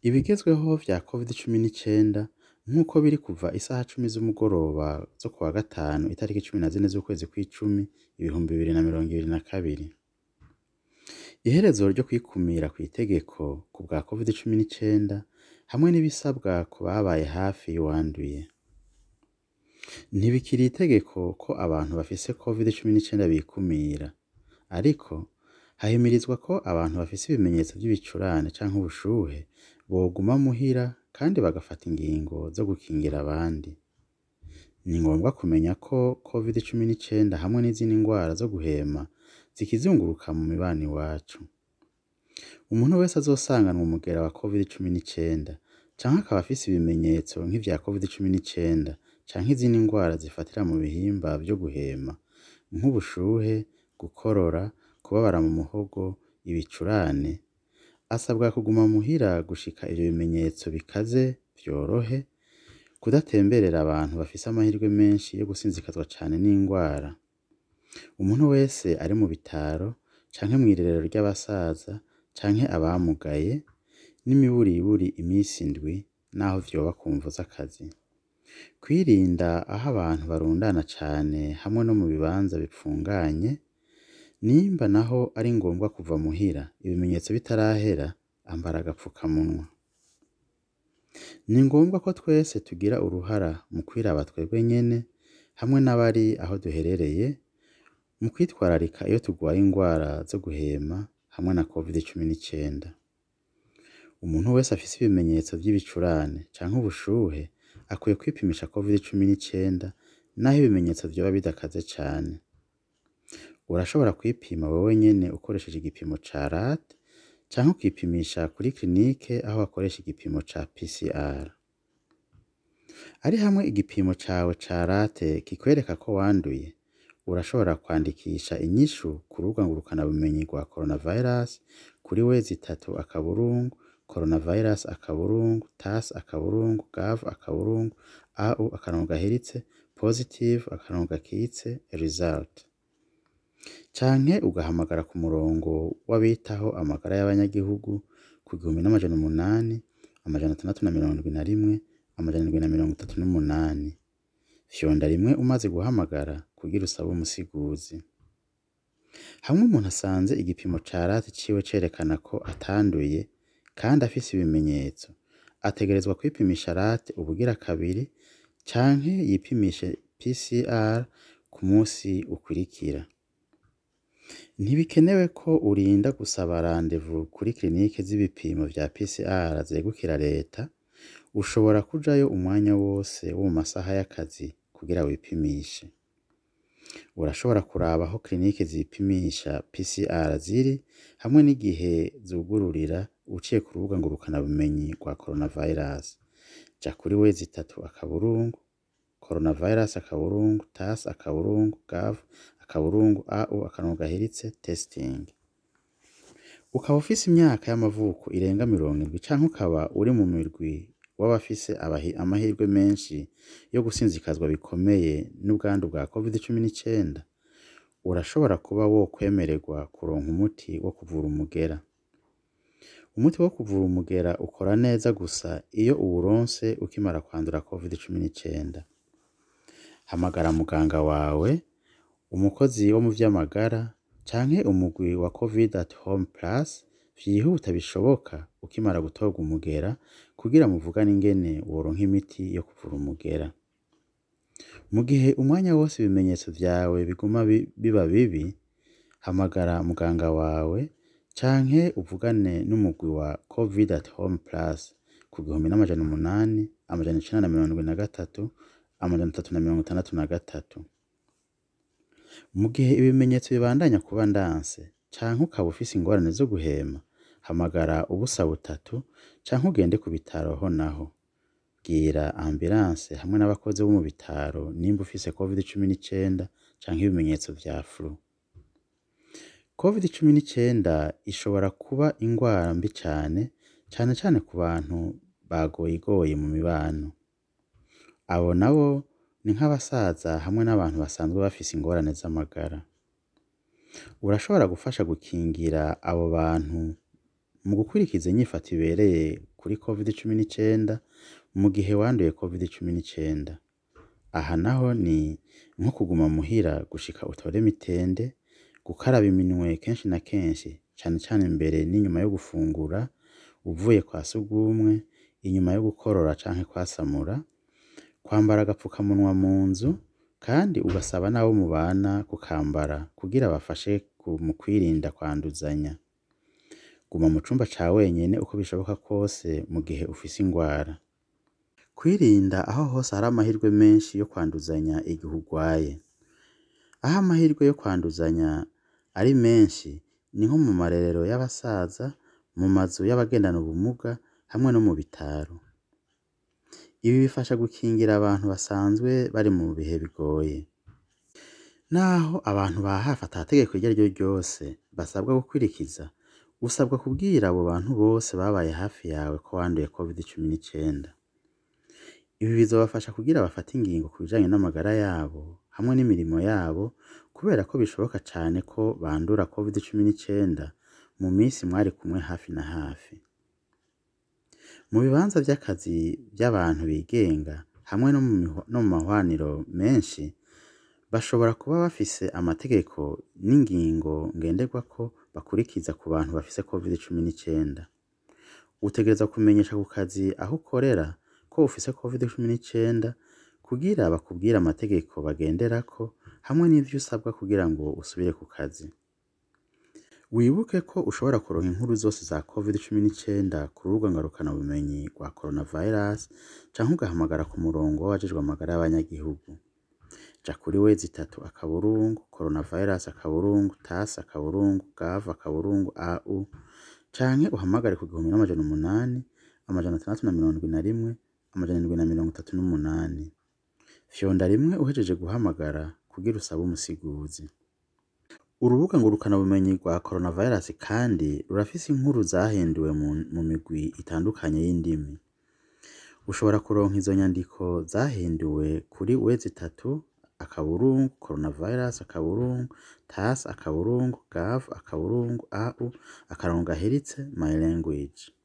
Ibigezweho vya covid cumi n'icenda nk'uko biri kuva isaha cumi z'umugoroba zo kuwa gatanu itariki cumi na zine z'ukwezi kw'icumi ibihumbi bibiri na mirongo ibiri na kabiri. Iherezo ryo kwikumira kw'itegeko ku bwa covid cumi n'icenda hamwe n'ibisabwa ku babaye hafi y'uwanduye. Ntibikiri itegeko ko abantu bafise covid cumi n'icenda bikumira, ariko hahimirizwa ko abantu bafise ibimenyetso vy'ibicurane canke ubushuhe boguma muhira kandi bagafata ingingo zo gukingira abandi. Ni ngombwa kumenya ko covid cumi n'icenda hamwe n'izindi ngwara zo guhema zikizunguruka mu mibano iwacu. Umuntu wese azosanganwa umugera wa covid cumi n'icenda canke akaba afise ibimenyetso nk'ivya covid cumi n'icenda canke izindi ngwara zifatira mu bihimba vyo guhema nk'ubushuhe, gukorora, kubabara mu muhogo, ibicurane, asabwa kuguma muhira gushika ivyo bimenyetso bikaze vyorohe, kudatemberera abantu bafise amahirwe menshi yo gusinzikazwa cane n'ingwara. Umuntu wese ari mu bitaro canke mw'irerero ry'abasaza canke abamugaye n'imiburiburi imisi indwi naho vyoba ku mvo z'akazi. Kwirinda aho abantu barundana cane hamwe no mu bibanza bipfunganye, nimba naho ari ngombwa kuva muhira ibimenyetso bitarahera, ambara agapfukamunwa. Ni ngombwa ko twese tugira uruhara mu kwiraba twebwe nyene hamwe n'abari aho duherereye mu kwitwararika iyo tugwaye ingwara zo guhema hamwe na covid cumi n'icenda. Umuntu wese afise ibimenyetso vy'ibicurane canke ubushuhe akwiye kwipimisha covid cumi n'icenda naho ibimenyetso vyoba bidakaze cane. Urashobora kwipima wewe nyene ukoresheje igipimo ca rat canke ukipimisha kuri kirinike aho bakoresha igipimo ca PCR. Ari hamwe igipimo cawe ca rate kikwereka ko wanduye, urashobora kwandikisha inyishu ku rubuga ngurukanabumenyi rwa coronavirus kuri wezi itatu akaburungu coronavirus akaburungu tas akaburungu gov akaburungu au akarongo gahiritse positive akarongo gakitse result. Canke ugahamagara ku murongo w'abitaho amagara y'abanyagihugu ku gihumbi n'amajana umunani, amajana atandatu na mirongo indwi na rimwe, amajana indwi na mirongo itatu n'umunani. Fyonda rimwe umaze guhamagara kugira usabe umusiguzi. Hamwe umuntu asanze igipimo ca rate ciwe cerekana ko atanduye kandi afise ibimenyetso, ategerezwa kwipimisha rate ubugira kabiri canke yipimishe PCR ku musi ukurikira. Ntibikenewe ko urinda gusaba randevu kuri kirinike z'ibipimo vya PCR zegukira leta, ushobora kujayo umwanya wose wo mu masaha y'akazi kugira wipimishe. Urashobora kuraba aho kirinike zipimisha PCR ziri hamwe n'igihe zugururira uciye ku rubuga ngurukanabumenyi rwa coronavirus. Ja kuri wezi itatu akaburungu coronavirus akaburungu tas akaburungu gov akaburungu au akarongo gahiritse testing. Ukaba ufise imyaka y'amavuko irenga mirongo indwi canke ukaba uri mu mirwi w'abafise amahirwe menshi yo gusinzikazwa bikomeye n'ubwandu bwa covid cumi n'icenda, urashobora kuba wokwemererwa kuronka umuti wo kuvura umugera. Umuti wo kuvura umugera ukora neza gusa iyo uwuronse ukimara kwandura covid cumi n'icenda. Hamagara muganga wawe, umukozi wo mu vy'amagara canke umugwi wa covid at home plus vyihuta bishoboka ukimara gutorwa umugera kugira muvugane ingene woronka imiti yo kuvura umugera. Mu gihe umwanya wose ibimenyetso vyawe biguma biba bibi, hamagara muganga wawe canke uvugane n'umugwi wa covid at home plus ku gihumbi n'amajana umunani, amajana icenda na mirongo indwi na gatatu, amajana atatu na mirongo itandatu na gatatu. Mu gihe ibimenyetso bibandanya kuba ndanse canke ukaba ufise ingorane zo guhema, hamagara ubusa butatu canke ugende ku bitaro ho naho. Bwira ambulance hamwe n'abakozi bo mu bitaro nimba ufise covid cumi n'icenda canke ibimenyetso vya flu. Covid cumi n'icenda ishobora kuba ingwara mbi cane, cane cane ku bantu bagoyigoye mu mibano. Abo nabo ni nk'abasaza hamwe n'abantu basanzwe bafise ingorane z'amagara. Urashobora gufasha gukingira abo bantu mu gukurikiza inyifato ibereye kuri covid-19 mu gihe wanduye covid-19. Aha naho ni nko kuguma muhira gushika utore mitende, gukaraba iminwe kenshi na kenshi cane cane imbere n'inyuma yo gufungura, uvuye kwa sugumwe, inyuma yo gukorora canke kwasamura, kwambara agapfukamunwa mu nzu kandi ugasaba n'abo mubana kukambara kugira bafashe mu kwirinda kwanduzanya. Guma mu cumba ca wenyene uko bishoboka kwose mu gihe ufise ingwara. Kwirinda aho hose hari amahirwe menshi yo kwanduzanya igihe urwaye. Aho amahirwe yo kwanduzanya ari menshi ni nko mu marerero y'abasaza, mu mazu y'abagendana ubumuga hamwe no mu bitaro. Ibi bifasha gukingira abantu basanzwe bari mu bihe bigoye. Naho abantu ba hafi ata tegeko iryo ariryo ryose basabwa gukurikiza, usabwa kubwira abo bantu bose babaye hafi yawe ko wanduye covid-19. Ibi bizobafasha kugira bafate ingingo ku bijanye n'amagara yabo hamwe n'imirimo yabo kubera ko bishoboka cane ko bandura covid-19 mu misi mwari kumwe hafi na hafi. Mu bibanza vy'akazi vy'abantu bigenga hamwe no mu mahwaniro menshi, bashobora kuba bafise amategeko n'ingingo ngenderwako bakurikiza ku bantu bafise covid-19. Utegerezwa kumenyesha ku kazi aho ukorera ko ufise covid-19 kugira bakubwire amategeko bagenderako hamwe n'ivyo usabwa kugira ngo usubire ku kazi. Wibuke ko ushobora kuronka inkuru zose za covid-19 ku rubuga ngurukanabumenyi rwa coronavirus canke ugahamagara ku murongo w'abajejwe amagara y'abanyagihugu. Ja kuri wezitatu akaburungu coronavirus akaburungu tas akaburungu gov akaburungu au canke uhamagare ku gihumbi n'amajana umunani, amajana atandatu na mirongo indwi na rimwe, amajana indwi na mirongo itatu n'umunani. Fyonda rimwe uhejeje guhamagara kugira usabe umusiguzi. Urubuga ngurukanabumenyi rwa coronavirus kandi rurafise inkuru zahinduwe mu migwi itandukanye y'indimi. Ushobora kuronka izo nyandiko zahinduwe kuri wezitatu akaburungu coronavirus akaburungu tas akaburungu gov akaburungu au akarongo gaheritse my language.